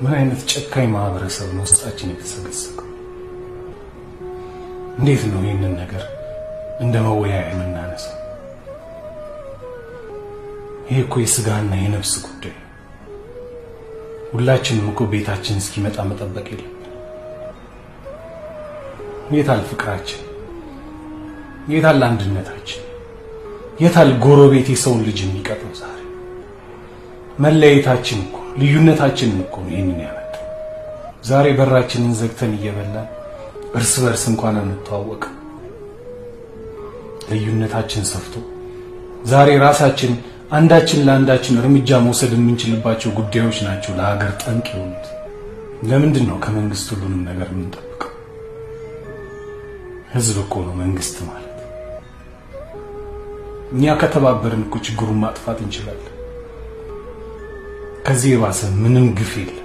ምን አይነት ጨካኝ ማህበረሰብ ነው ውስጣችን የተሰገሰገው? እንዴት ነው ይህንን ነገር እንደ መወያያ የምናነሳው? ይሄ እኮ የስጋና የነፍስ ጉዳይ ነው። ሁላችንም እኮ ቤታችን እስኪመጣ መጠበቅ የለም። የታል ፍቅራችን? የታል አንድነታችን? የታል ጎረቤት የሰውን ልጅ የሚቀጥለው? ዛሬ መለያየታችን እኮ ልዩነታችንን እኮ ነው ይህንን ያመጣው። ዛሬ በራችንን ዘግተን እየበላን እርስ በርስ እንኳን አንተዋወቅ። ልዩነታችን ሰፍቶ ዛሬ ራሳችን አንዳችን ለአንዳችን እርምጃ መውሰድ የምንችልባቸው ጉዳዮች ናቸው ለሀገር ጠንቅ የሆኑት። ለምንድን ነው ከመንግስት ሁሉንም ነገር የምንጠብቀው? ህዝብ እኮ ነው መንግስት ማለት። እኛ ከተባበርን እኮ ችግሩን ማጥፋት እንችላለን። ከዚህ የባሰ ምንም ግፍ የለም።